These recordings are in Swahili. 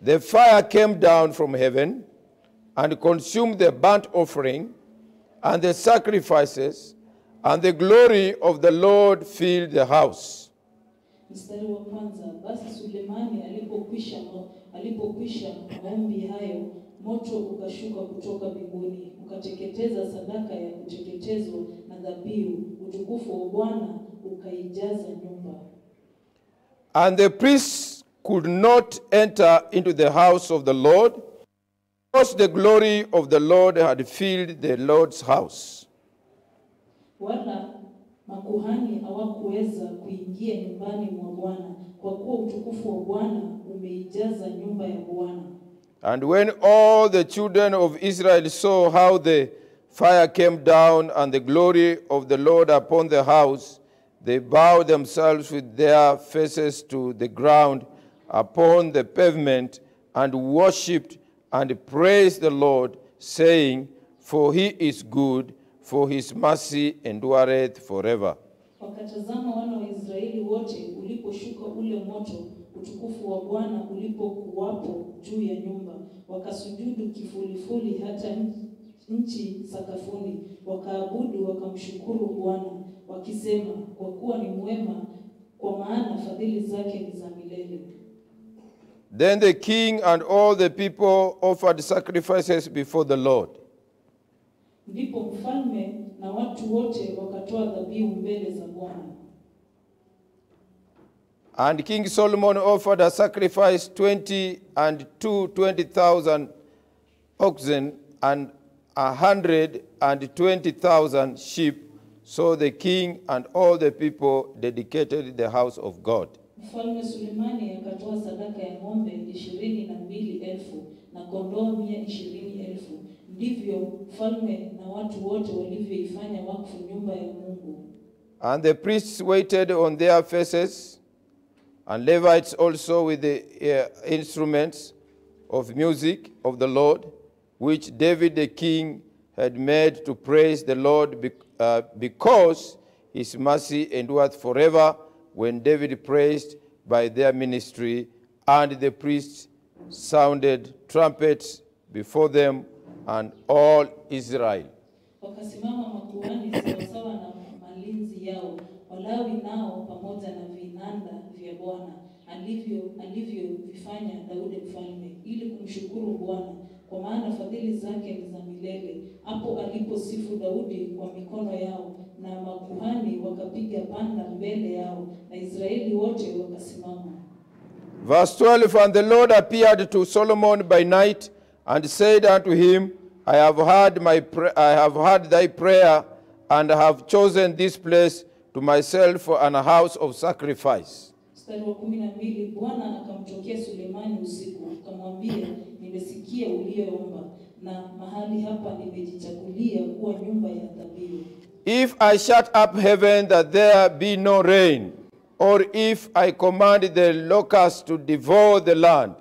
the fire came down from heaven and consumed the burnt offering and the sacrifices, and the glory of the Lord filled the house. Mstari wa kwanza, basi Sulemani alipokwisha alipokwisha maombi hayo, moto ukashuka kutoka mbinguni ukateketeza sadaka ya kuteketezwa na dhabihu, utukufu wa Bwana ukaijaza nyumba. And the priests could not enter into the house of the Lord, because the glory of the Lord had filled the Lord's house. Wala makuhani hawakuweza kuingia nyumbani mwa Bwana, kwa kuwa utukufu wa Bwana umeijaza nyumba ya Bwana. And when all the children of Israel saw how the fire came down and the glory of the Lord upon the house, they bowed themselves with their faces to the ground upon the pavement and worshipped and praised the Lord, saying, For he is good, for his mercy endureth forever. Wakatazama wana wa Israeli wote uliposhuka ule moto, utukufu wa Bwana ulipokuwapo juu ya nyumba, wakasujudu kifulifuli hata nchi- nchi sakafuni, wakaabudu wakamshukuru Bwana wakisema, kwa kuwa ni mwema, kwa maana fadhili zake ni za milele. Then the king and all the people offered sacrifices before the Lord. Ndipo mfalme na watu wote wakatoa dhabihu mbele za Bwana. And King Solomon offered a sacrifice 20 and two 20,000 oxen and a hundred and twenty thousand sheep. So the king and all the people dedicated the house of God. Mfalme Sulemani akatoa sadaka ya ng'ombe ishirini na mbili elfu na kondoo mia ishirini elfu. Ndivyo mfalme na watu wote walivyoifanya wakfu nyumba ya Mungu. And the priests waited on their faces, and Levites also with the uh, instruments of music of the Lord, which David the king had made to praise the Lord bec- uh, because his mercy endureth forever, when David praised by their ministry, and the priests sounded trumpets before them, and all Israel. Wakasimama makuhani sawasawa na malinzi yao, Walawi nao pamoja na vinanda vya Bwana alivyo alivyovifanya Daudi mfalme, ili kumshukuru Bwana, kwa maana fadhili zake ni za milele. Hapo aliposifu Daudi kwa mikono yao, na makuhani wakapiga panda mbele yao, na Israeli wote wakasimama. Verse 12 And the Lord appeared to Solomon by night and said unto him, I have heard, my pra- I have heard thy prayer and have chosen this place to myself for an house of sacrifice. Mstari wa kumi na mbili Bwana akamtokea Sulemani usiku akamwambia, nimesikia uliyoomba, na mahali hapa nimejichagulia kuwa nyumba ya dhabihu. If I shut up heaven that there be no rain, or if I command the locusts to devour the land,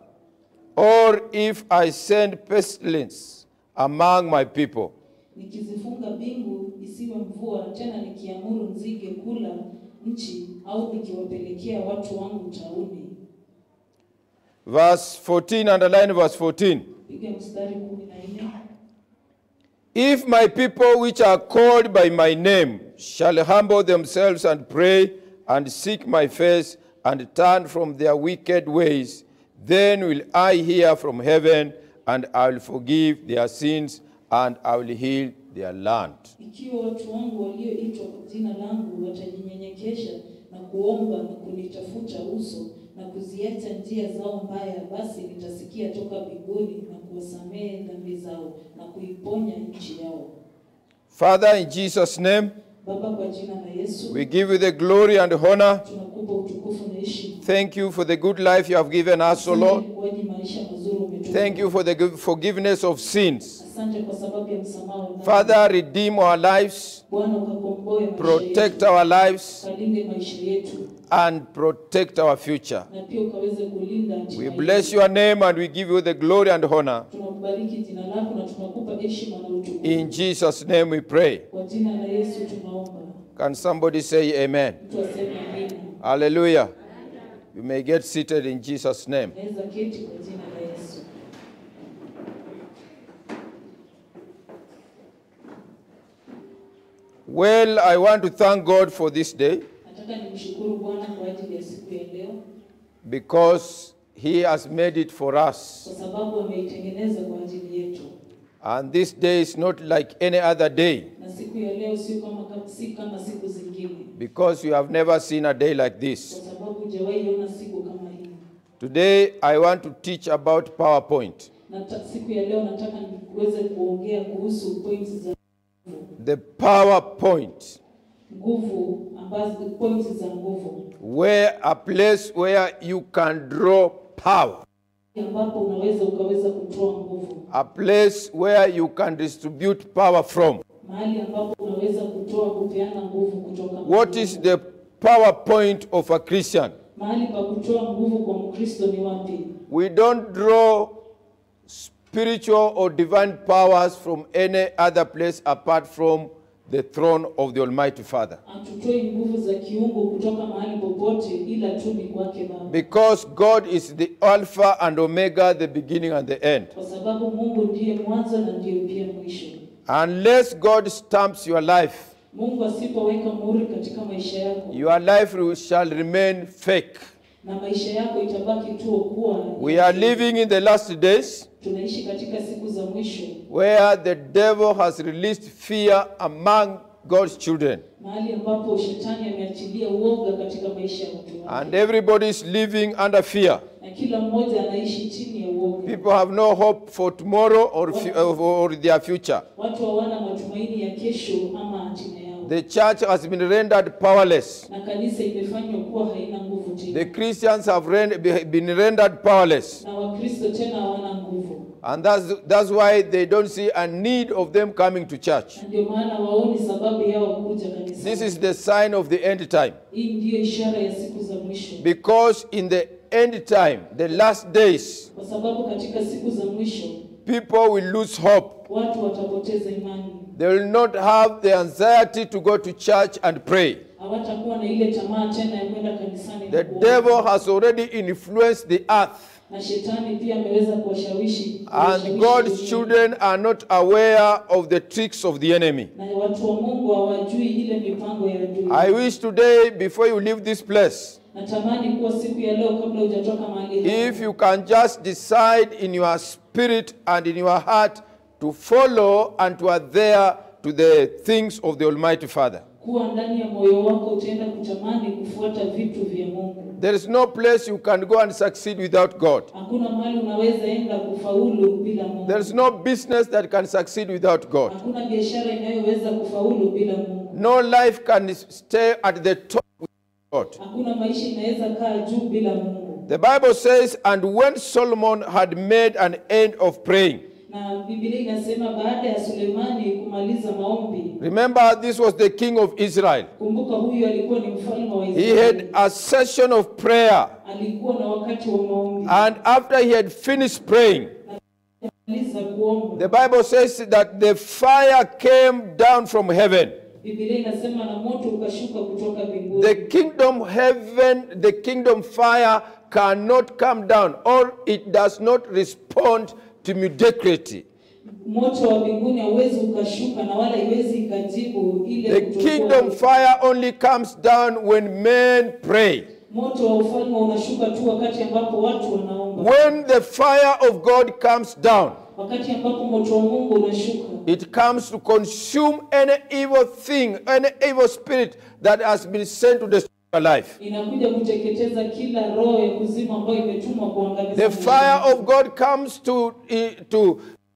or if I send pestilence among my people, Nikizifunga mbingu isiwe mvua, tena nikiamuru nzige kula nchi, au nikiwapelekea watu wangu tauni. verse 14, underline verse 14. Piga mstari kumi na nne. If my people which are called by my name shall humble themselves and pray and seek my face and turn from their wicked ways, then will I hear from heaven and I will forgive their sins and I will heal their land. Ikiwa watu wangu walioitwa kwa jina langu watajinyenyekesha na kuomba na kunitafuta uso na kuziacha njia zao mbaya, basi nitasikia toka mbinguni na kuwasamehe dhambi zao na kuiponya nchi yao. Father, in Jesus' name, Baba, kwa jina la Yesu we give you the glory and honor. tunakupa utukufu na heshima. Thank you for the good life you have given us, O Lord. Asante kwa maisha mazuri umetupa. Thank you for the good- forgiveness of sins. Asante kwa sababu ya msamaha wa dhambi. Father, redeem our lives, Bwana ukakomboe maisha protect yetu, our lives, kalinde maisha yetu and protect our future. na pia ukaweze kulinda nchi We yetu. bless your name and we give you the glory and honor. Tunakubariki jina lako na tunakupa heshima na utukufu. In Jesus' name we pray. Kwa jina la Yesu tunaomba. Can somebody say amen? Mtu aseme amina. Hallelujah. You may get seated in Jesus' name. Naweza keti kwa jina la Yesu. Well, I want to thank God for this day Nataka nimshukuru Bwana kwa ajili ya siku ya leo because He has made it for us. kwa sababu ameitengeneza kwa ajili yetu, And this day is not like any other day na siku ya leo sio kama si kama siku zingine, because you have never seen a day like kwa this. sababu hujawahi ona siku kama hii. Today, I want to teach about PowerPoint. Na ta- siku ya leo nataka niweze kuongea kuhusu points za nguvu, The PowerPoint, nguvu ambazo points za nguvu, where a place where you can draw power, ambapo unaweza ukaweza kutoa nguvu, a place where you can distribute power from. mahali ambapo unaweza kutoa kupeana nguvu kutoka What Mungu. is the PowerPoint of a Christian? mahali pa kutoa nguvu kwa Mkristo ni wapi? We don't draw spiritual or divine powers from any other place apart from the throne of the Almighty Father. Hatutoi nguvu za kiungu kutoka mahali popote, ila tu ni kwake Baba, Because God is the Alpha and Omega, the beginning and the end. kwa sababu Mungu ndiye mwanzo na ndiye pia mwisho. Unless God stamps your life, Mungu asipoweka muhuri katika maisha yako your life shall remain fake. na maisha yako itabaki tu kuwa We are living in the last days tunaishi katika siku za mwisho, where the devil has released fear among God's children. mahali ambapo shetani ameachilia uoga katika maisha ya watu wake, And everybody is living under fear. na kila mmoja anaishi chini ya uoga. People have no hope for tomorrow or, fu- or their future. Watu hawana matumaini ya kesho ama hatima yao, The church has been rendered powerless. na kanisa imefanywa kuwa haina nguvu tena. The Christians have ren- been rendered powerless. na Wakristo tena hawana nguvu, And that's, that's why they don't see a need of them coming to church. na ndio maana waoni sababu yao kuja kanisani. This is the sign of the end time. Hii ndiyo ishara ya siku za mwisho, Because in the end time, the last days, kwa sababu katika siku za mwisho people will lose hope. watu watapoteza imani, They will not have the anxiety to go to church and pray. hawatakuwa na ile tamaa tena ya kwenda kanisani. The na kuomba. devil has already influenced the earth. na shetani pia ameweza kuwashawishi And kuwashawishi God's dunia. children are not aware of the tricks of the enemy. na watu wa Mungu hawajui ile mipango ya adui. I wish today, before you leave this place, Natamani kuwa siku ya leo kabla hujatoka mahali if hapa, you can just decide in your spirit and in your heart to follow and to adhere to the things of the Almighty Father. kuwa ndani ya moyo wako utaenda kutamani kufuata vitu vya Mungu. There is no place you can go and succeed without God. Hakuna mahali unaweza enda kufaulu bila Mungu. There is no business that can succeed without God. Hakuna biashara inayoweza kufaulu bila Mungu. No life can stay at the top without God. Hakuna maisha inaweza kaa juu bila Mungu. The Bible says, and when Solomon had made an end of praying, Na Biblia inasema baada ya Sulemani kumaliza maombi, remember this was the king of Israel. kumbuka huyu alikuwa ni mfalme wa He Israeli. had a session of prayer, Alikuwa na wakati wa maombi. and after he had finished praying, Maliza kuomba. the Bible says that the fire came down from heaven. Biblia inasema na moto ukashuka kutoka mbinguni. The kingdom heaven, the kingdom fire cannot come down, or it does not respond to mediocrity. Moto wa mbinguni hauwezi ukashuka na wala iwezi ikajibu ile The kutokuwa- kingdom fire only comes down when men pray. Moto wa ufalme unashuka tu wakati ambapo watu wanaomba. When the fire of God comes down, Wakati ambapo moto wa Mungu unashuka, it comes to consume any evil thing, any evil spirit that has been sent to destroy your life. inakuja kuteketeza kila roho ya kuzimu ambayo imetumwa kuangamiza. The maisha fire yako. of God comes to, to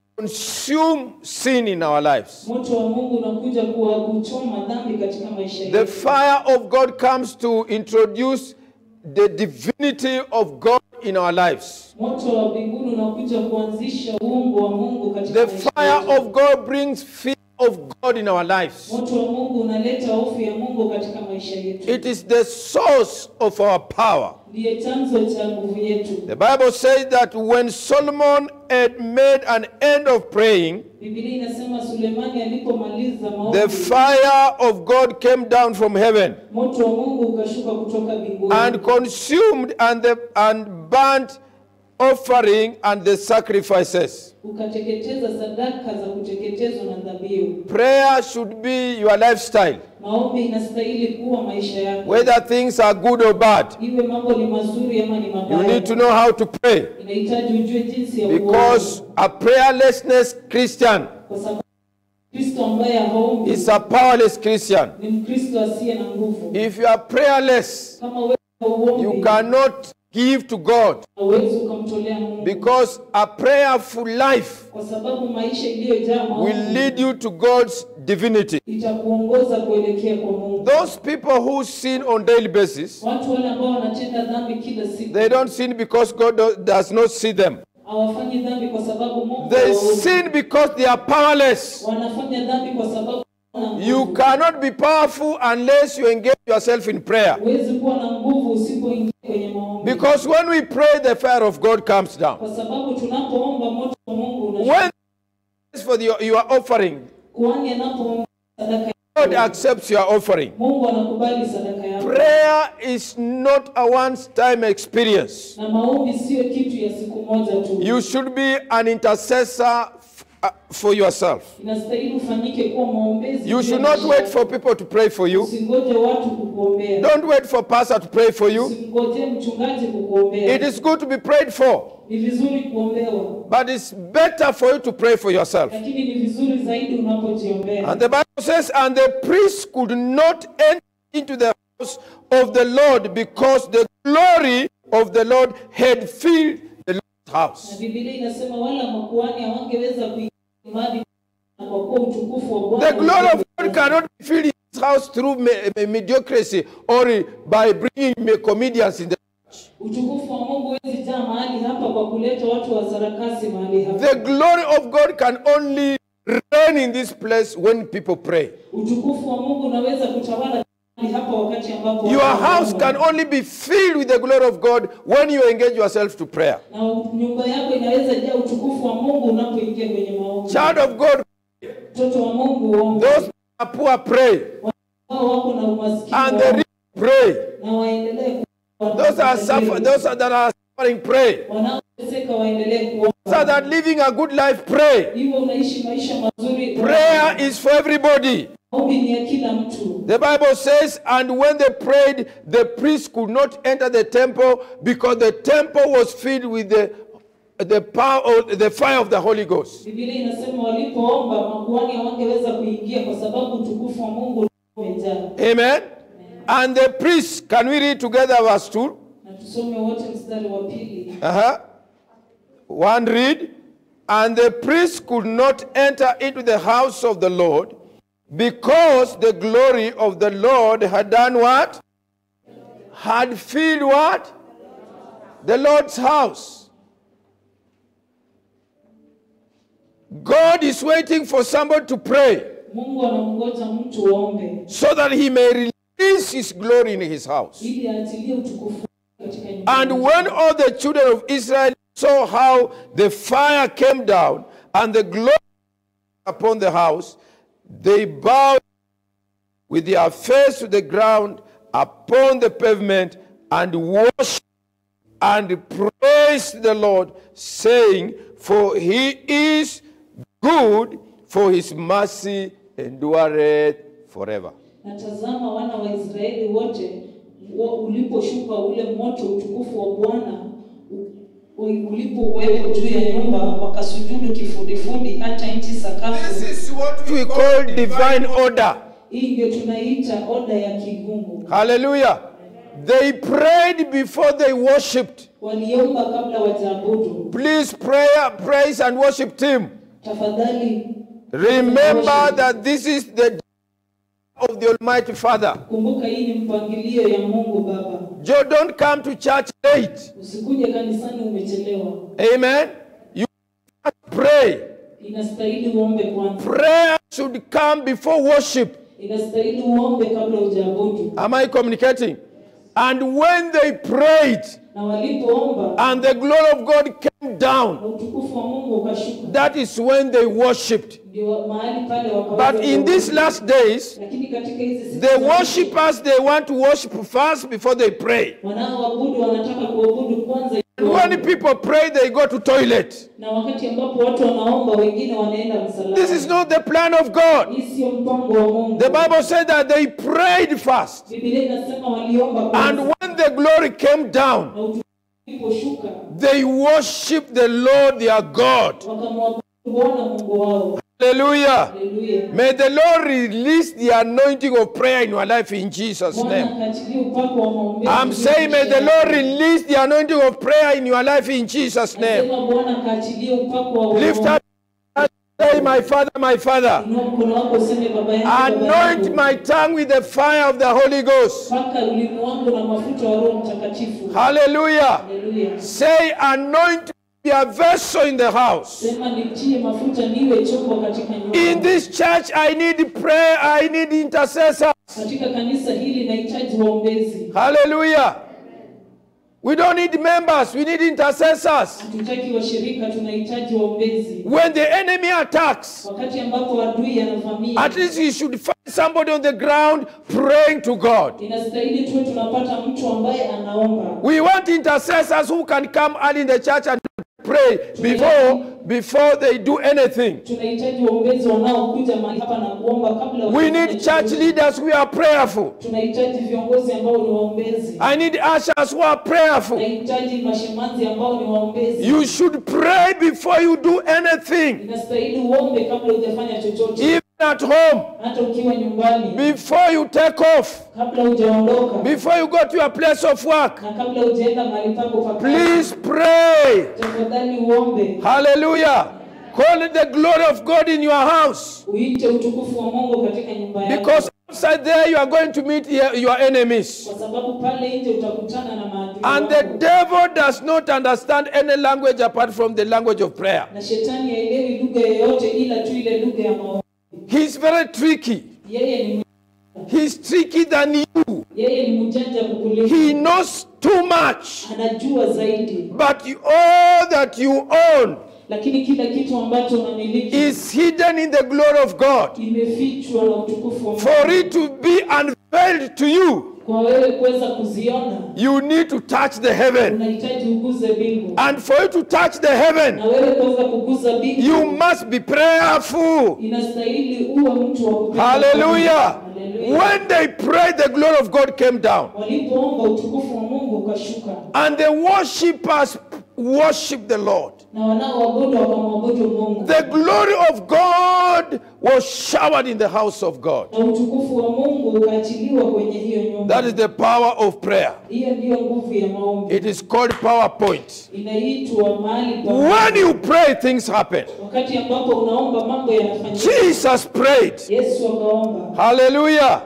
consume sin in our lives. Moto wa Mungu unakuja kuwa kuchoma dhambi katika maisha The yetu. fire of God comes to introduce the divinity of God in our lives. Moto wa mbinguni unakuja kuanzisha uungu wa Mungu katika The maisha fire yetu. of God brings fear of God in our lives. Moto wa Mungu unaleta hofu ya Mungu katika maisha yetu. It is the source of our power. Ndiye chanzo cha nguvu yetu. The Bible says that when Solomon had made an end of praying, Biblia inasema Sulemani alipomaliza maombi, the fire of God came down from heaven moto wa Mungu ukashuka kutoka mbinguni and consumed and, the, and burnt offering and the sacrifices. ukateketeza sadaka za kuteketezwa na dhabihu. Prayer should be your lifestyle, Maombi inastahili kuwa maisha yako, whether things are good or bad. iwe mambo ni mazuri ama ni You mabaya. need to know how to pray Inahitaji ujue jinsi ya because kuomba, a prayerlessness Christian kwa sababu Kristo ambaye haombi is a powerless Christian. ni Mkristo asiye na nguvu. If you are prayerless, Kama wewe you hauombi, cannot give to God hauwezi ukamtolea Mungu, because a prayerful life kwa sababu maisha iliyojaa will maombi lead you to God's divinity. itakuongoza kuelekea kwa Mungu. Those people who sin on daily basis, Watu wale ambao wanatenda dhambi kila siku they don't sin because God do- does not see them. hawafanyi dhambi kwa sababu Mungu They hawaoni. sin because they are powerless. wanafanya dhambi kwa sababu hawana nguvu. You cannot be powerful unless you engage yourself in prayer. Huwezi kuwa na nguvu usipoingia kwenye maombi, Because when we pray, the fire of God comes down. kwa sababu tunapoomba moto wa Mungu unashuka. When for the, your offering, Kuhani anapoomba sadaka God yako, accepts your offering. Mungu anakubali sadaka yako, Prayer is not a one-time experience. na maombi sio kitu ya siku moja tu. You should be an intercessor f- uh, for yourself. Inastahili ufanyike kuwa mwombezi. You juu should ya not maisha wait yako. for people to pray for you. Usingoje watu kukuombea, Don't wait for pastor to pray for you. usingoje mchungaji kukuombea. It is good to be prayed for, Ni vizuri kuombewa, but it's better for you to pray for yourself. lakini ni vizuri zaidi unapojiombea. And the Bible says, and the priest could not enter into the house of the Lord because the glory of the Lord had filled the Lord's Na house. Biblia inasema wala makuhani hawangeweza kuingia mahali kwa kuwa utukufu wa Bwana. The glory of God cannot be filled in his house through me- me- mediocrity or by bringing me- comedians in the Utukufu wa Mungu huwezi jaa mahali hapa kwa kuleta watu wa sarakasi mahali hapa. The glory of God can only reign in this place when people pray. Utukufu wa Mungu unaweza kutawala mahali hapa wakati ambapo Your watu house wanaomba. can only be filled with the glory of God when you engage yourself to prayer. na nyumba yako inaweza jaa utukufu wa Mungu unapoingia kwenye maombi. Child of God, Mtoto wa Mungu waombe. those who are poor pray, Wao wako na umaskini and the waombe. rich pray. na waendelee ku- Those are suffer, those are that are suffering pray. wanaoteseka waendelee kuomba. Those that living a good life pray. Hivyo unaishi maisha mazuri. Prayer is for everybody. Maombi ni ya kila mtu. The Bible says, and when they prayed, the priest could not enter the temple because the temple was filled with the the power, or the fire of the Holy Ghost. Biblia inasema walipoomba makuhani hawangeweza kuingia kwa sababu utukufu wa Mungu ulikuwa umejaa. Amen. And the priests, can we read together verse 2? Na tusome wote mstari wa pili. Uh-huh. One read. And the priest could not enter into the house of the Lord because the glory of the Lord had done what? Had filled what? The Lord's house. God is waiting for somebody to pray Mungu anamngoja mtu waombe so that he may release his glory in his house. ili aachilie utukufu katika nyumba. And yake. when all the children of Israel saw how the fire came down and the glory upon the house, they bowed with their face to the ground upon the pavement and worshiped and praised the Lord, saying, For he is good, for his mercy endureth forever. Na tazama wana wa Israeli wote wa- uliposhuka ule moto utukufu wa Bwana u- u- ulipowekwa juu ya nyumba wakasujudu kifudifudi hata nchi sakafu. is what we call divine order. Hii ndio tunaiita oda ya kigungu. Hallelujah. They prayed before they worshipped. Waliomba kabla wajaabudu. Please pray, praise and worship Him. Tafadhali Remember that this is the day of the Almighty Father. kumbuka, hii ni mpangilio ya Mungu Baba. You don't come to church late. Usikuje kanisani umechelewa. Amen. You must pray. Inastahili uombe kwanza. Prayer should come before worship. Inastahili uombe kabla hujaabudu. Am I communicating? And when they prayed Na walipoomba and the glory of God came down, na utukufu wa Mungu ukashuka, that is when they worshipped. ndio mahali pale wakaweza But in these last days, lakini katika hizi siku The za- worshippers, they want to worship first before they pray. wanaoabudu wanataka kuabudu kwanza And when people pray, they go to toilet. na wakati ambapo watu wanaomba wengine wanaenda msalani. This is not the plan of God. Hii sio mpango wa Mungu. The Bible said that they prayed first. Biblia inasema waliomba And kwanza when the glory came down, na utukufu uliposhuka they worshiped the Lord their God. wakamwabudu Bwana Mungu wao. Hallelujah. Haleluya. May the Lord release the anointing of prayer in your life in Jesus' Bwana name. akaachilie upako wa maombezi. I'm saying, may the Lord release the anointing of prayer in your life in Jesus' name. Nasema Bwana akaachilie upako wa Lift up and say, My Father, my Father, Inua mkono wako useme baba yangu, baba anoint yangu. my tongue with the fire of the Holy Ghost. Paka ulimi wangu na mafuta wa Roho Mtakatifu. Hallelujah. Haleluya. Say, anoint be a vessel in the house. Sema nitie mafuta niwe chombo katika nyumba. In this church, I need prayer, I need intercessors. Katika kanisa hili nahitaji waombezi. Hallelujah. We don't need members, we need intercessors. Hatutaki washirika, tunahitaji waombezi. When the enemy attacks, Wakati ambapo adui anavamia, at least you should find somebody on the ground praying to God. inastahili tuwe tunapata mtu ambaye anaomba. We want intercessors who can come early in the church and pray before before they do anything. Tunahitaji waombezi wanaokuja mahali hapa na kuomba kabla. We hawajafanya need church chochote. leaders who are prayerful. Tunahitaji viongozi ambao ni waombezi. I need ushers who are prayerful. Nahitaji mashemanzi ambao ni waombezi. You should pray before you do anything, Inastahili uombe kabla hujafanya chochote, even at home, hata ukiwa nyumbani, before you take off, kabla hujaondoka before you go to your place of work. na kabla hujaenda mahali pako pa kazi. Please pray. Tafadhali uombe, Hallelujah. Call the glory of God in your house. uite utukufu wa Mungu katika nyumba yako, Because outside there you are going to meet your your enemies. kwa sababu pale nje utakutana na maadui And the wako. devil does not understand any language apart from the language of prayer. na shetani haelewi lugha yoyote ila tu ile lugha ya maombi. He's very tricky. Yeye ni He's tricky than you. yeye ni mjanja kukuliko, He knows too much. anajua zaidi, But you, all that you own lakini kila kitu ambacho unamiliki is hidden in the glory of God. imefichwa na utukufu wa Mungu. For it to be unveiled to you, Kwa wewe kuweza kuziona, you need to touch the heaven. unahitaji uguze mbingu, And for you to touch the heaven, na wewe kuweza kuguza mbingu you must be prayerful. inastahili uwe mtu wa kupenda Hallelujah. Hallelujah. When they prayed, the glory of God came down. Walipoomba utukufu wa Mungu ukashuka, And the worshippers worshiped the Lord. na wanaoabudu wakamwabudu Mungu, The glory of God was showered in the house of God. na utukufu wa Mungu ukaachiliwa kwenye hiyo nyumba. That is the power of prayer. Hiyo ndiyo nguvu ya maombi, It is called PowerPoint. inaitwa mahali pa When you pray, things happen. wakati ambapo unaomba mambo yanafanyika. Jesus prayed. Yesu akaomba, Hallelujah.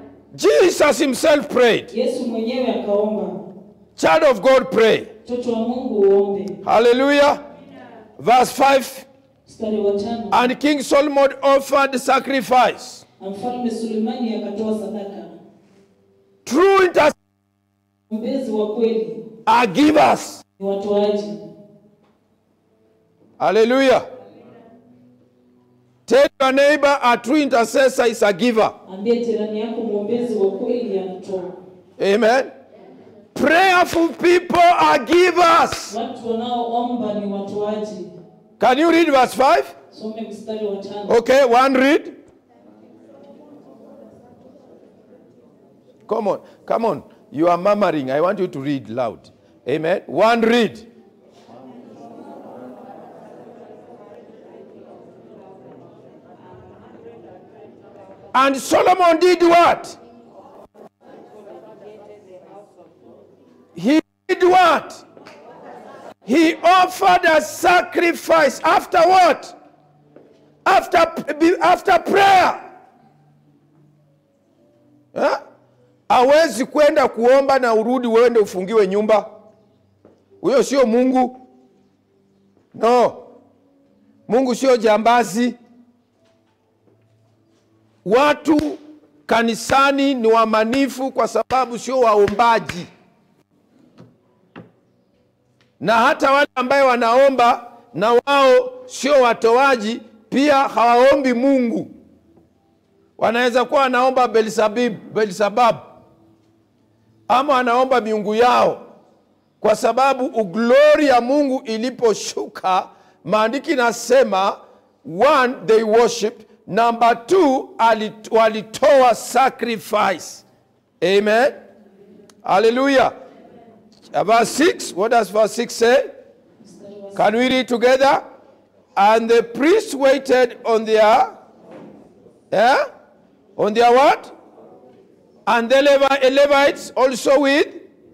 Jesus himself prayed. Yesu mwenyewe akaomba. Child of God, pray. Mtoto wa Mungu uombe. Hallelujah. Verse 5 Mstari wa tano, And King Solomon offered sacrifice. na mfalme Sulemani akatoa sadaka. True intercessors Mwombezi wa kweli are givers. ni watoaji. Hallelujah. Tell your neighbor a true intercessor is a giver. Ambie jirani yako mwombezi wa kweli anatoa. Amen. Prayerful people are givers. Watu wanaoomba ni watoaji. Can you read verse 5? Some mstari wa tano. Okay, one read. Come on, come on. You are murmuring. I want you to read loud. Amen. One read. And Solomon did what? He did what? He offered a sacrifice after what? After, after prayer. Ha? Hawezi kwenda kuomba na urudi uende ufungiwe nyumba. Huyo sio Mungu. No. Mungu sio jambazi. Watu kanisani ni waaminifu kwa sababu sio waombaji. Na hata wale ambaye wanaomba na wao sio watoaji, pia hawaombi Mungu. Wanaweza kuwa wanaomba Beelzebub, Beelzebub ama wanaomba miungu yao, kwa sababu uglori ya mungu iliposhuka maandiki nasema one they worship number two alit- walitoa sacrifice amen hallelujah verse 6 what does verse 6 say Mstari wa can we read together and the priest waited on their yeah on their what and the Levi- levites also with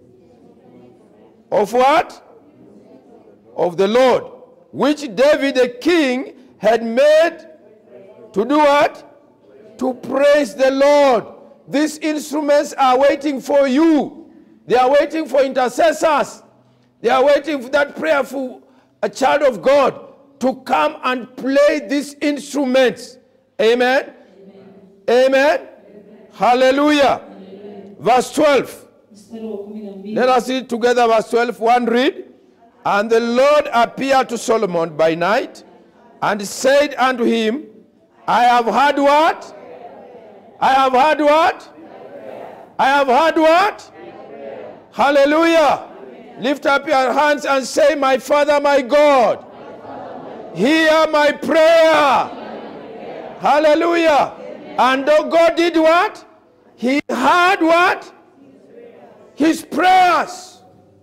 of what of the lord which david the king had made to do what to praise the lord these instruments are waiting for you they are waiting for intercessors they are waiting for that prayerful a child of god to come and play these instruments amen amen, hallelujah verse 12 mstari wa kumi na mbili let us read together verse 12. One read. And the Lord appeared to Solomon by night and said unto him, I have heard what? I have heard what? I have heard what? Hallelujah. Lift up your hands and say, My Father, my God, hear my prayer. Hallelujah. And though God did what? He heard what? his prayers.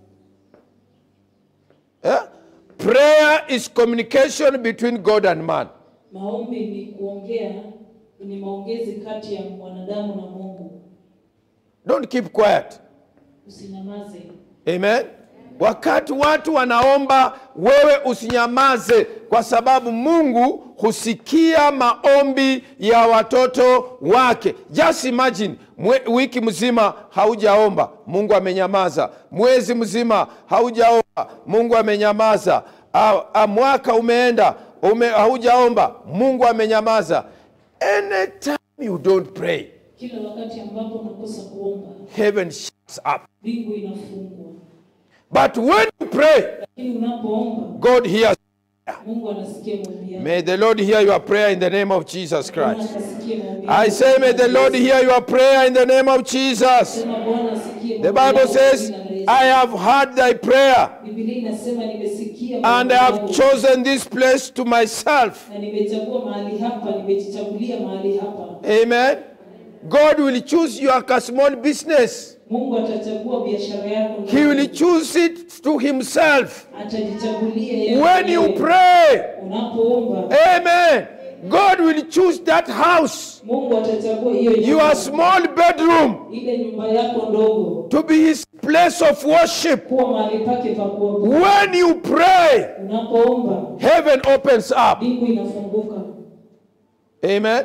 Yeah? Prayer is communication between God and man. maombi ni kuongea ni maongezi kati ya mwanadamu na mungu Don't keep quiet. usinyamaze Amen. Wakati watu wanaomba, wewe usinyamaze, kwa sababu Mungu husikia maombi ya watoto wake. Just imagine mwe, wiki mzima haujaomba, Mungu amenyamaza. Mwezi mzima haujaomba, Mungu amenyamaza. A, a, mwaka umeenda ume, haujaomba, Mungu amenyamaza. Anytime you don't pray, kila wakati ambapo unakosa kuomba heaven shuts up. mbingu inafungwa But when you pray, lakini unapoomba God hears. mungu anasikia maombi yako May the Lord hear your prayer in the name of Jesus Bwana Christ. akasikie maombi I yako. say, may the Lord hear your prayer in the name of Jesus. Sema Bwana asikie The maombi Bible yako says, kwa jina la Yesu. I have heard thy prayer, Biblia inasema nimesikia and maombi I have yako. chosen this place to myself. na nimechagua mahali hapa nimejichagulia mahali hapa Amen. God will choose you like a small business. mungu atachagua biashara yako He will choose it to himself. atajichagulia yeye When you mwenyewe. pray, unapoomba amen, God will choose that house, mungu atachagua hiyo your nyumba, small bedroom, ile nyumba yako ndogo to be his place of worship. kuwa mahali pake pa kuabudu When you pray, unapoomba heaven opens up. mbingu inafunguka Amen.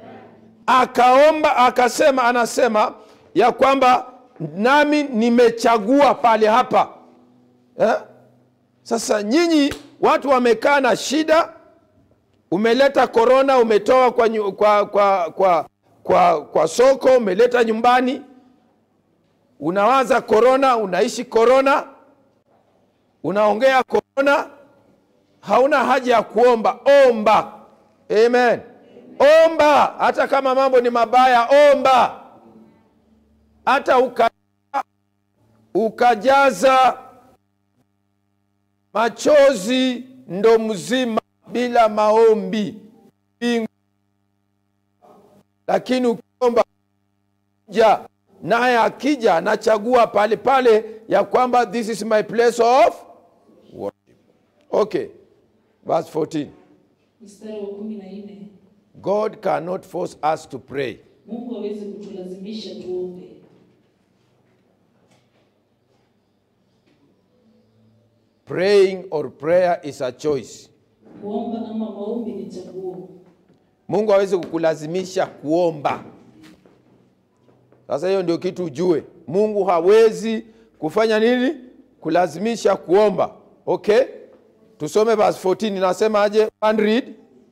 Akaomba akasema, anasema ya kwamba nami nimechagua pale hapa eh? Sasa nyinyi watu wamekaa na shida, umeleta korona, umetoa kwa, nyu- kwa, kwa, kwa, kwa, kwa soko, umeleta nyumbani, unawaza korona, unaishi korona, unaongea korona, hauna haja ya kuomba. Omba. Amen. Omba hata kama mambo ni mabaya, omba hata uka, ukajaza machozi ndo mzima bila maombi Mbingu. Lakini ukiomba ja naye akija anachagua pale pale ya kwamba this is my place of worship. Okay, verse 14. mstari wa kumi na nne God cannot force us to pray. mungu hawezi kutulazimisha tuombe Praying or prayer is a choice. kuomba ama maombi ni chaguo Mungu hawezi kukulazimisha kuomba. Sasa hiyo ndio kitu ujue. Mungu hawezi kufanya nini? Kulazimisha kuomba. Okay? Tusome verse 14 inasema aje? One read.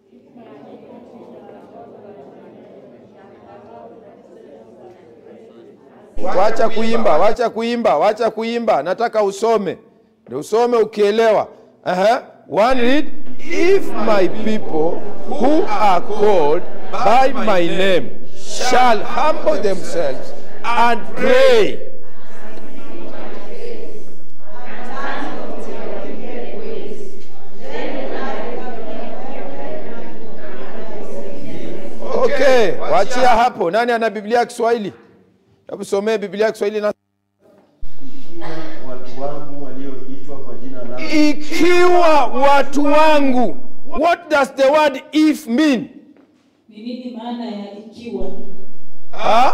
Wacha kuimba, wacha kuimba, wacha kuimba. Nataka usome. Ndio usome ukielewa. Aha. One read. If my people who are called by my name shall humble themselves and pray Okay, wachia hapo. Nani ana Biblia ya Kiswahili? Hebu somee Biblia ya Kiswahili na ikiwa watu wangu walioitwa kwa jina langu ikiwa watu wangu. What does the word if mean? Ni nini maana ya ikiwa? Huh?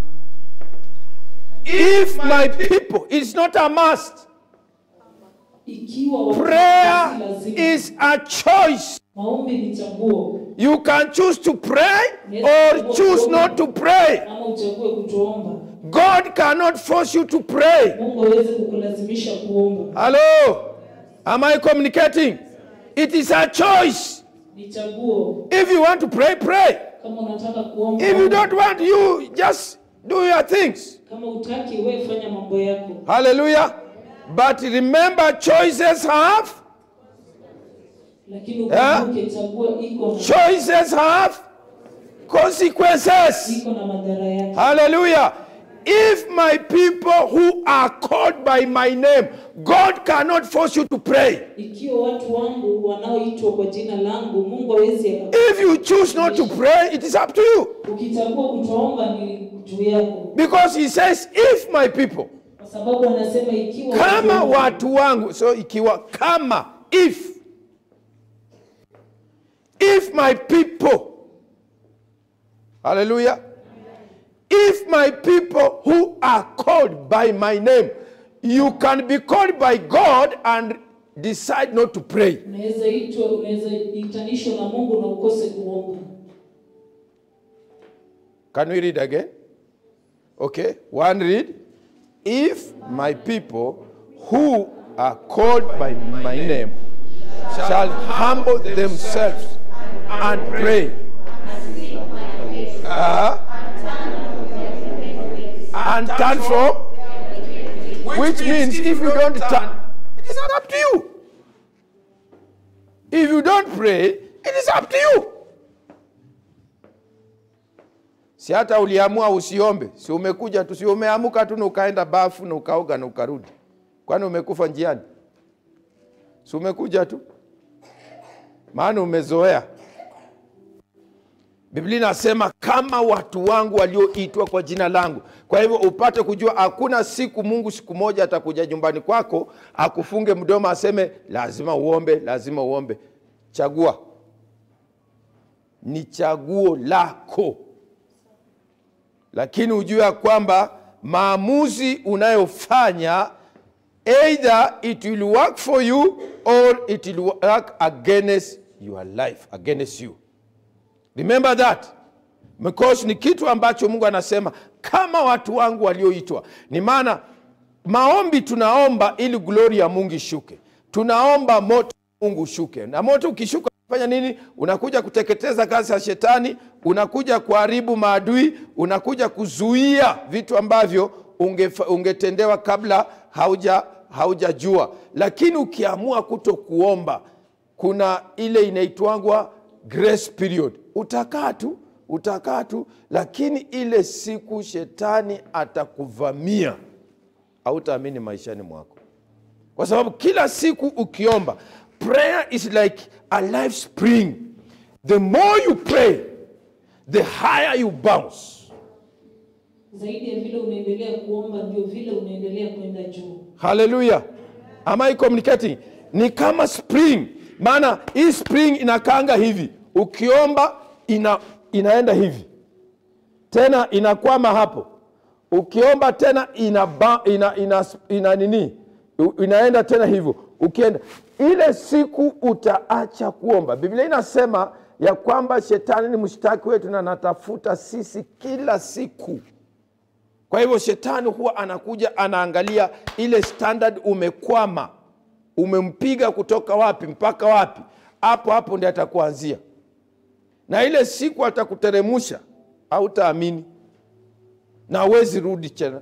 If my people, it's not a must. Ikiwa watu Prayer si lazima. is a choice. Maombi ni chaguo, You can choose to pray or choose not to pray. ama uchague kutoomba. God cannot force you to pray. Mungu hawezi kukulazimisha kuomba, Hello? Am I communicating? It is a choice. ni chaguo. If you want to pray, pray. Kama unataka kuomba, If you omba. don't want, you just do your things. Kama utaki, wewe fanya mambo yako, Hallelujah. But remember, choices have lakini Yeah. ukumbuke chaguo iko na choices have consequences. iko na madhara yake. Hallelujah. If my people who are called by my name, God cannot force you to pray. Ikiwa watu wangu wanaoitwa kwa jina langu, Mungu hawezi aka- If you choose not to pray, it is up to you. ukichagua kutoomba ni juu yako, Because he says, if my people, kwa sababu anasema ikiwa kama wangu- watu wangu, so ikiwa kama, if, if my people, hallelujah, if my people who are called by my name, you can be called by God and decide not to pray. unaweza itwa, unaweza itanishwa na Mungu na ukose kuomba. Can we read again? Okay, one read. If my people who are called by my name shall humble themselves and pray. Uh, and turn from, which means if you don't turn, it is up to you. If you don't pray, it is up to you. si hata uliamua usiombe, si umekuja tu, si umeamuka tu na ukaenda bafu na ukaoga na ukarudi, kwani umekufa njiani? Si umekuja tu, maana umezoea. Biblia inasema kama watu wangu walioitwa kwa jina langu. Kwa hivyo upate kujua, hakuna siku Mungu siku moja atakuja nyumbani kwako akufunge mdomo aseme lazima uombe, lazima uombe. Chagua, ni chaguo lako lakini ujue ya kwamba maamuzi unayofanya either it will work for you or it will work against your life against you remember that because ni kitu ambacho mungu anasema kama watu wangu walioitwa ni maana maombi tunaomba ili glori ya mungu ishuke tunaomba moto wa mungu ushuke na moto ukishuka fanya nini unakuja kuteketeza kazi ya shetani unakuja kuharibu maadui unakuja kuzuia vitu ambavyo ungefa- ungetendewa kabla hauja haujajua lakini ukiamua kuto kuomba kuna ile inaitwangwa grace period utakaa tu utakaa tu lakini ile siku shetani atakuvamia hautaamini maishani mwako kwa sababu kila siku ukiomba prayer is like a life spring the more you pray the higher you bounce Zaidi ya vile unaendelea kuomba, ndio vile unaendelea kwenda juu. haleluya am I communicating ni kama spring maana hii spring inakaanga hivi ukiomba ina, inaenda hivi tena inakwama hapo ukiomba tena ina, ba, ina, ina, ina nini U- inaenda tena hivyo ukienda ile siku utaacha kuomba biblia inasema ya kwamba shetani ni mshtaki wetu na anatafuta sisi kila siku kwa hivyo shetani huwa anakuja anaangalia ile standard umekwama umempiga kutoka wapi mpaka wapi hapo hapo ndi atakuanzia na ile siku atakuteremusha hautaamini na hawezi rudi tena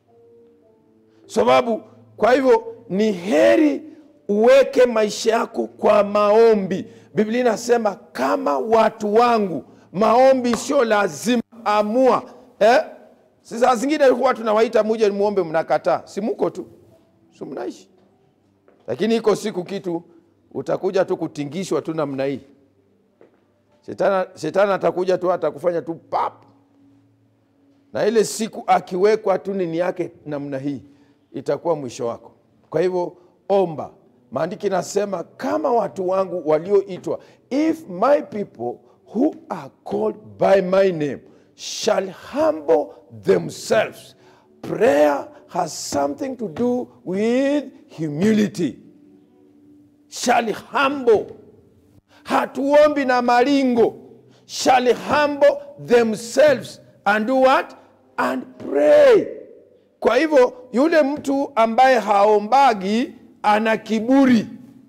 sababu kwa hivyo ni heri uweke maisha yako kwa maombi biblia inasema kama watu wangu maombi sio lazima amua eh? Si saa zingine huwa tunawaita muje muombe mnakataa si muko tu si mnaishi lakini iko siku kitu utakuja tu kutingishwa tu namna hii Shetani, shetani atakuja tu atakufanya tu pap, na ile siku akiwekwa tu nini yake namna hii, itakuwa mwisho wako. Kwa hivyo omba. Maandiki nasema kama watu wangu walioitwa, if my people who are called by my name shall humble themselves. Prayer has something to do with humility. Shall humble hatuombi na maringo shall humble themselves and do what and pray kwa hivyo yule mtu ambaye haombagi ana kiburi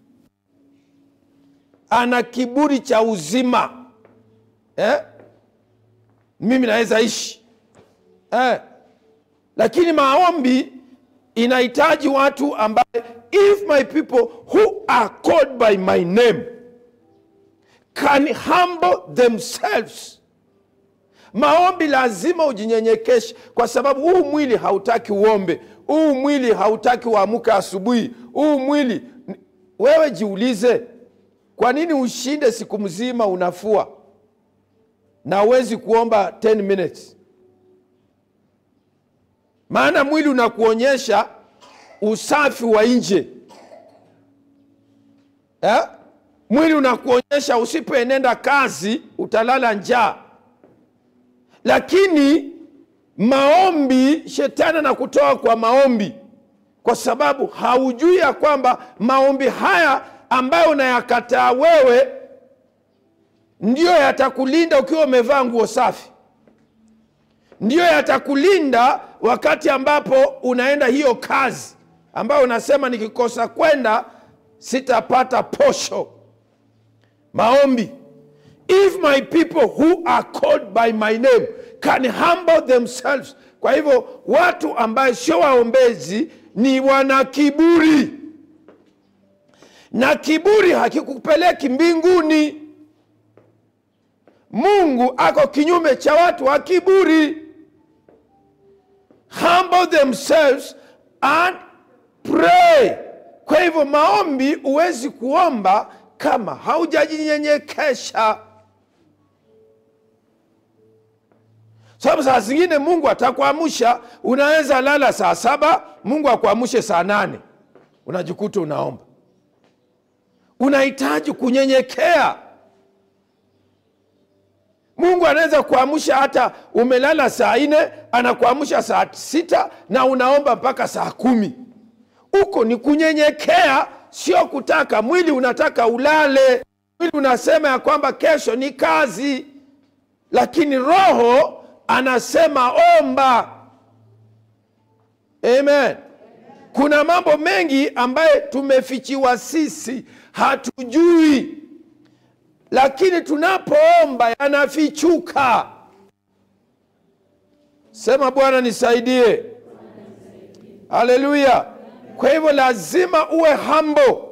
ana kiburi cha uzima eh? mimi naweza ishi eh? lakini maombi inahitaji watu ambaye if my people who are called by my name can humble themselves. Maombi lazima ujinyenyekeshe, kwa sababu huu mwili hautaki uombe, huu mwili hautaki uamuke asubuhi, huu mwili. Wewe jiulize, kwa nini ushinde siku mzima unafua na uwezi kuomba 10 minutes? Maana mwili unakuonyesha usafi wa nje eh? mwili unakuonyesha usipoenenda kazi utalala njaa lakini maombi shetani anakutoa kwa maombi kwa sababu haujui ya kwamba maombi haya ambayo unayakataa wewe ndiyo yatakulinda ukiwa umevaa nguo safi ndiyo yatakulinda wakati ambapo unaenda hiyo kazi ambayo unasema nikikosa kwenda sitapata posho maombi if my people who are called by my name can humble themselves kwa hivyo watu ambaye sio waombezi ni wana kiburi na kiburi hakikupeleki mbinguni mungu ako kinyume cha watu wa kiburi humble themselves and pray kwa hivyo maombi huwezi kuomba kama haujajinyenyekesha sababu saa zingine mungu atakuamsha unaweza lala saa saba mungu akuamshe saa nane unajikuta unaomba unahitaji kunyenyekea mungu anaweza kuamsha hata umelala saa nne anakuamsha saa sita na unaomba mpaka saa kumi huko ni kunyenyekea sio kutaka mwili unataka ulale mwili unasema ya kwamba kesho ni kazi lakini roho anasema omba amen kuna mambo mengi ambaye tumefichiwa sisi hatujui lakini tunapoomba yanafichuka sema bwana nisaidie haleluya kwa hivyo lazima uwe hambo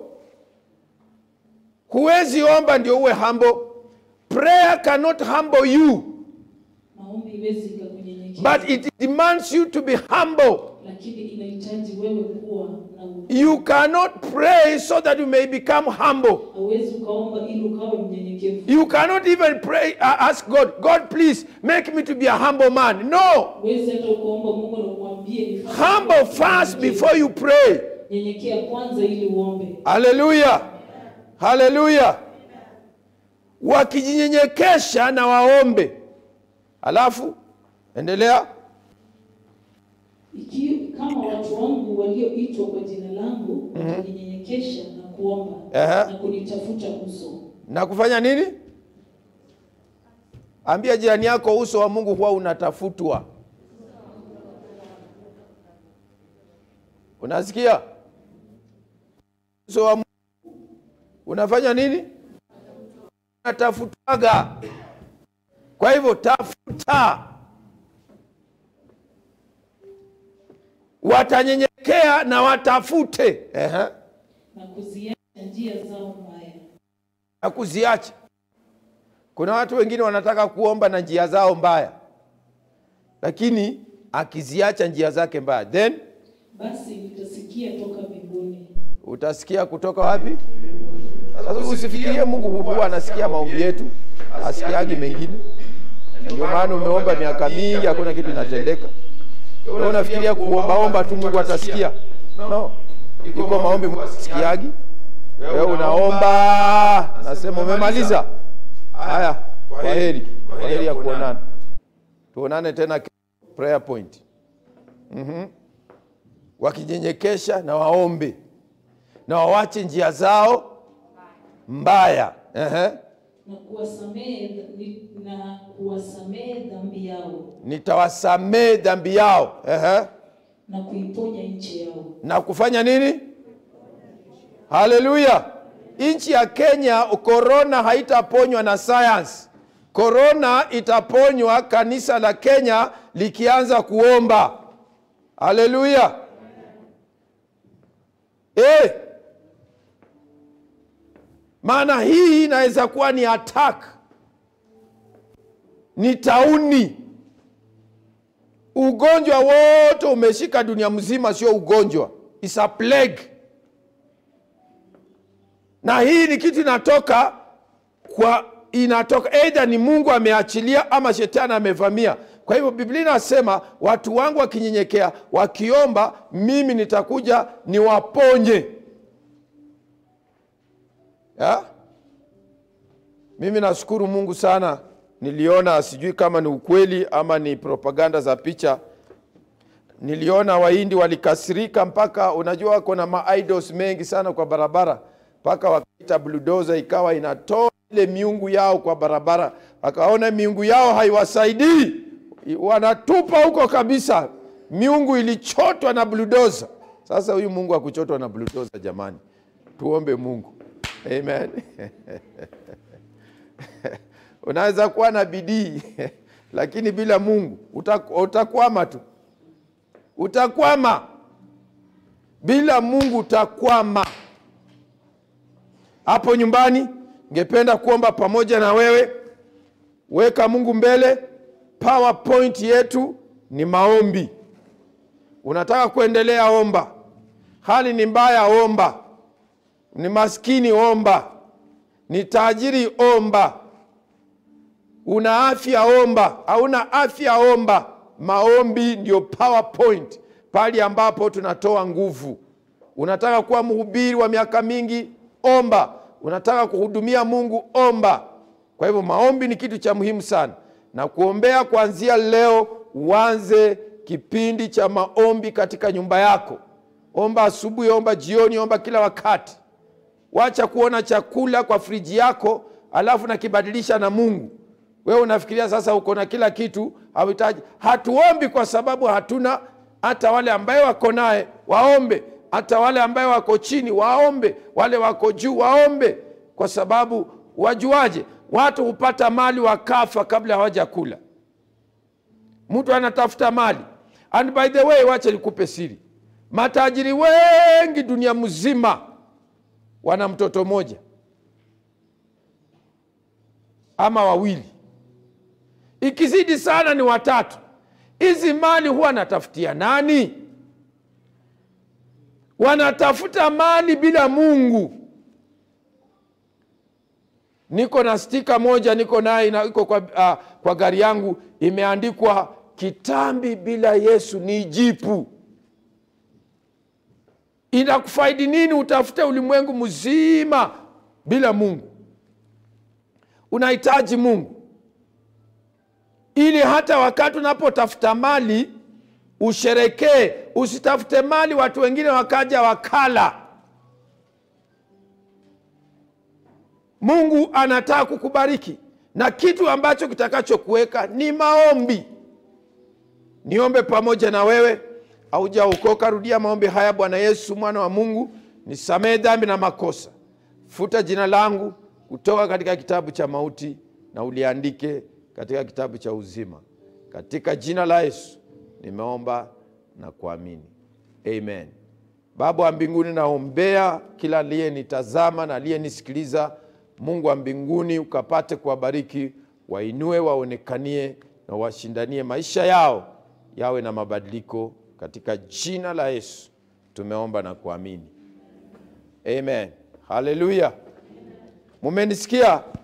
huwezi omba ndio uwe hambo prayer cannot humble you maombi iwezi ikakunyenyekeza but it demands you to be humble lakini inahitaji wewe kuwa na u- you cannot pray so that you may become humble hauwezi ukaomba ili ukawe mnyenyekevu you cannot even pray uh, ask god god please make me to be a humble man no huwezi hata ukaomba mungu na umwambie nifanye humble kuwa first mnyenyekevu. before you pray nyenyekea kwanza ili uombe haleluya haleluya wakijinyenyekesha na waombe alafu endelea Iki, kama watu wangu walioitwa kwa jina langu watajinyenyekesha na kuomba Ehe. na kunitafuta uso na kufanya nini ambia jirani yako uso wa mungu huwa unatafutwa unasikia uso wa mungu unafanya nini unatafutwaga kwa hivyo tafuta watanyenyekea na watafute Ehe. na kuziacha njia zao mbaya na kuziacha. Kuna watu wengine wanataka kuomba na njia zao mbaya, lakini akiziacha njia zake mbaya, then basi nitasikia toka mbinguni utasikia kutoka wapi? Sasa usifikirie Mungu huwa anasikia maombi yetu, asikiagi mengine. Na Ndio maana umeomba miaka mingi, hakuna kitu inatendeka. Wewe unafikiria kuombaomba tu Mungu atasikia? No, iko maombi Mungu asikiagi. Wewe unaomba, nasema umemaliza. Haya, kwa heri, kwa heri ya kuonana. Tuonane tena ke- prayer point. Mhm. Wakijinyenyekesha na waombe na wawache njia zao mbaya. Ehe. na kuwasamehe ni- na kuwasamehe dhambi yao Nitawasamehe dhambi yao. Ehe. na kuiponya nchi yao. na kufanya nini? Haleluya! Nchi ya Kenya korona haitaponywa na science. Korona itaponywa kanisa la Kenya likianza kuomba. Haleluya! Eh, maana hii inaweza kuwa ni attack, ni tauni ugonjwa wote umeshika dunia mzima, sio ugonjwa, is a plague. Na hii ni kitu inatoka kwa inatoka either ni Mungu ameachilia ama shetani amevamia. Kwa hivyo Biblia inasema watu wangu wakinyenyekea, wakiomba, mimi nitakuja niwaponye. Ya? Mimi nashukuru Mungu sana, niliona sijui kama ni ukweli ama ni propaganda za picha. Niliona Wahindi walikasirika mpaka, unajua wako na maidols mengi sana kwa barabara, mpaka wakaita bulldozer ikawa inatoa ile miungu yao kwa barabara, wakaona miungu yao haiwasaidii, wanatupa huko kabisa. Miungu ilichotwa na bulldozer. Sasa huyu Mungu akuchotwa na bulldozer, jamani, tuombe Mungu. Amen. Unaweza kuwa na bidii lakini bila Mungu utak- utakwama tu, utakwama bila Mungu, utakwama. Hapo nyumbani, ngependa kuomba pamoja na wewe. Weka Mungu mbele. PowerPoint yetu ni maombi. Unataka kuendelea, omba. Hali ni mbaya, omba. Ni maskini, omba. Ni tajiri, omba. Una afya, omba. Hauna afya, omba. Maombi ndio PowerPoint, pale ambapo tunatoa nguvu. Unataka kuwa mhubiri wa miaka mingi, omba. Unataka kuhudumia Mungu, omba. Kwa hivyo maombi ni kitu cha muhimu sana, na kuombea kuanzia leo, uanze kipindi cha maombi katika nyumba yako. Omba asubuhi, omba jioni, omba kila wakati. Wacha kuona chakula kwa friji yako alafu nakibadilisha na Mungu. Wewe unafikiria sasa uko na kila kitu, hauhitaji. Hatuombi kwa sababu hatuna. Hata wale ambaye wako naye waombe, hata wale ambaye wako chini waombe, wale wako juu waombe, kwa sababu wajuaje? Watu hupata mali wakafa kabla hawajakula. Mtu anatafuta mali. And by the way, wacha nikupe siri, matajiri wengi dunia mzima wana mtoto mmoja ama wawili, ikizidi sana ni watatu. Hizi mali huwa anatafutia nani? Wanatafuta mali bila Mungu. Niko na stika moja niko naye ina- iko kwa, uh, kwa gari yangu imeandikwa kitambi bila Yesu ni jipu. Inakufaidi nini utafute ulimwengu mzima bila Mungu? Unahitaji Mungu ili hata wakati unapotafuta mali usherekee. Usitafute mali watu wengine wakaja wakala. Mungu anataka kukubariki na kitu ambacho kitakachokuweka ni maombi. Niombe pamoja na wewe. Haujaokoka, rudia maombi haya. Bwana Yesu, mwana wa Mungu, nisamehe dhambi na makosa, futa jina langu kutoka katika kitabu cha mauti na uliandike katika kitabu cha uzima. Katika jina la Yesu nimeomba na kuamini, amen. Baba wa mbinguni, naombea kila aliyenitazama na aliyenisikiliza. Mungu wa mbinguni, ukapate kuwabariki, wainue, waonekanie na washindanie maisha yao yawe na mabadiliko katika jina la Yesu tumeomba na kuamini, amen. Haleluya, mumenisikia?